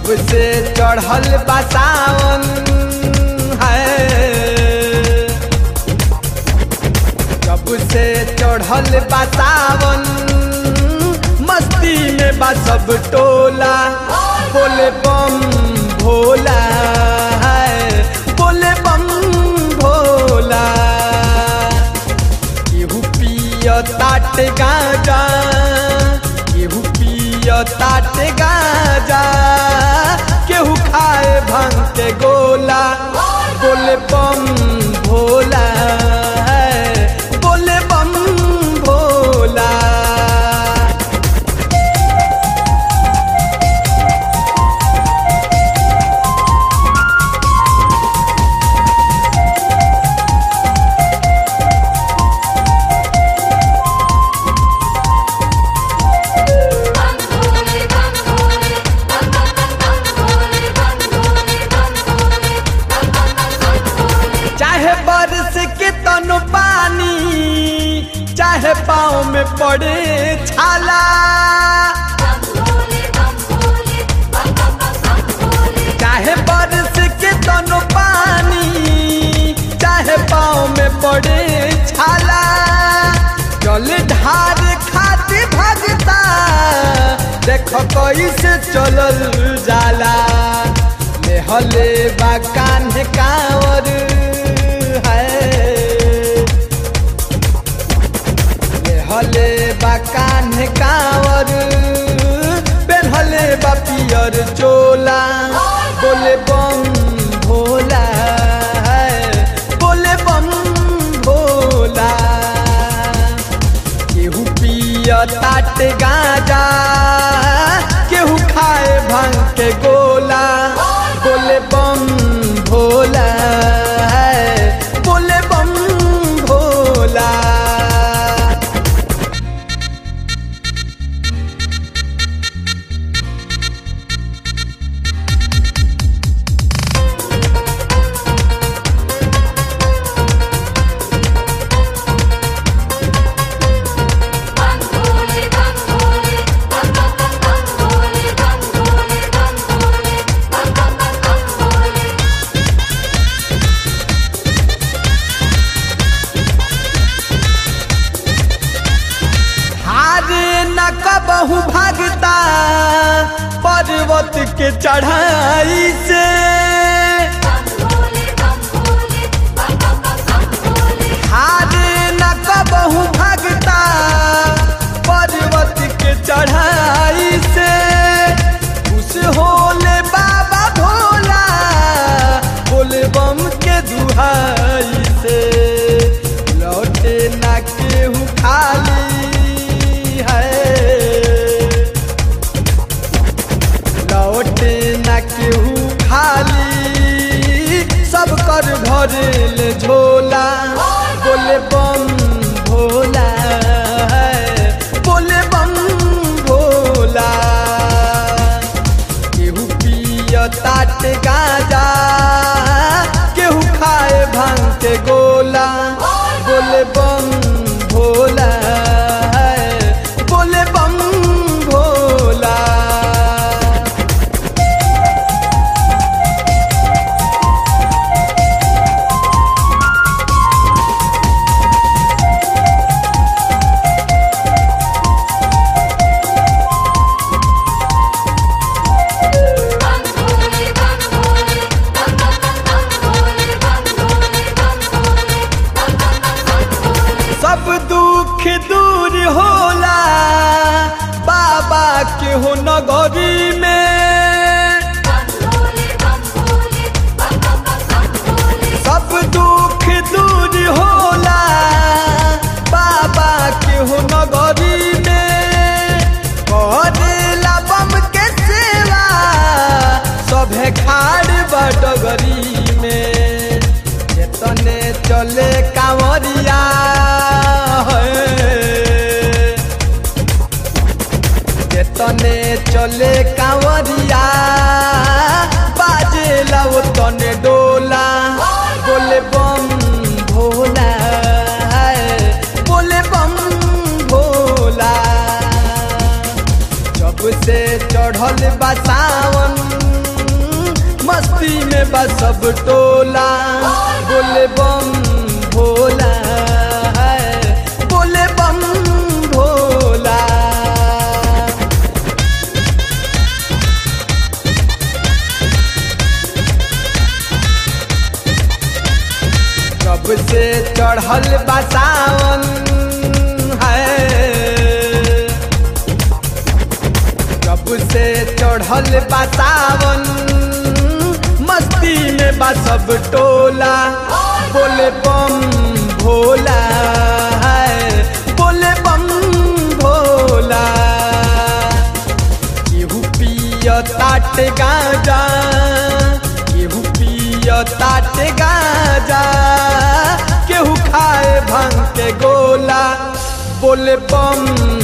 जब से चढ़ल बसावन है जब से चढ़ल बसावन मस्ती में बा सब टोला बोले बम भोला है बोले बम भोला केहू पिय ताट गाजा केहू पिय ताट गाजा केहू खाए भांग के गोला बोले बम भोला है बोले बम भोला बम भोले बम भोले बम बम बम भोले बम भोले बम भोले बम बम बम भोले चाहे बरस के तन पानी चाहे पाँव में पड़े छाला बम भोले बम भोले बम बम बम भोले चाहे बरस के तन पानी चाहे पाँव में पड़े छाला जल ढार खाती भगता देख कैसे चलल जाला लेहले बा कान्हे कांवर है हले बा कान्हे कांवर पेन्हले बा पियर चोला बोले बम भोला है, बोले बम भोला केहू पिय ताट गाजा केहू खाए भांग के गोला बोले बम भोला है, बोले बम भोला बम भोले बम भोले बम बम बम भोले बम भोले बम भोले बम बम बम भोले हारे न कबहू भागता पर्वत के चढ़ाई से बम भोले बम भोले बम बम बम भोले हारे न कबहू भागता पर्वत के चढ़ाई से उस होले बाबा भोला बोले बम के दुहाई से लौटे न केहू खाली है लौटे न केहू खाली सब कर भरेल झोला बोले बम भोला है, बोले बम भोला केहू पिय ताट गाजा केहू खाए भांग के गोला बोले बम भोला है, बोले बम भोला बम भोले बम भोले बम बम बम भोले बम भोले बम भोले बम बम बम भोले सब दुख दूर होला बाबा के हो नगरी में बम भोले बम भोले बम बम बम भोले सब दुख दूर होला बाबा के हो नगरी में करेला बम के सेवा सभे खाड़ बडगरी में जेतने चले कांवरिया है जेतने चले कांवरिया बाजेला वो तने डोला बोले बम भोला है, बोले बम भोला जब से चढ़ल बा सावन मस्ती में बा सब टोला बोले बम भोला है बोले बम भोला कब से चढ़ल बा सावन है कब से चढ़ल बा सावन मस्ती में बा सब टोला बोले बम भोला है बोले बम भोला केहू पिय ताट गाजा केहू पिय ताट गाजा केहू खाए भांग के गोला बोले बम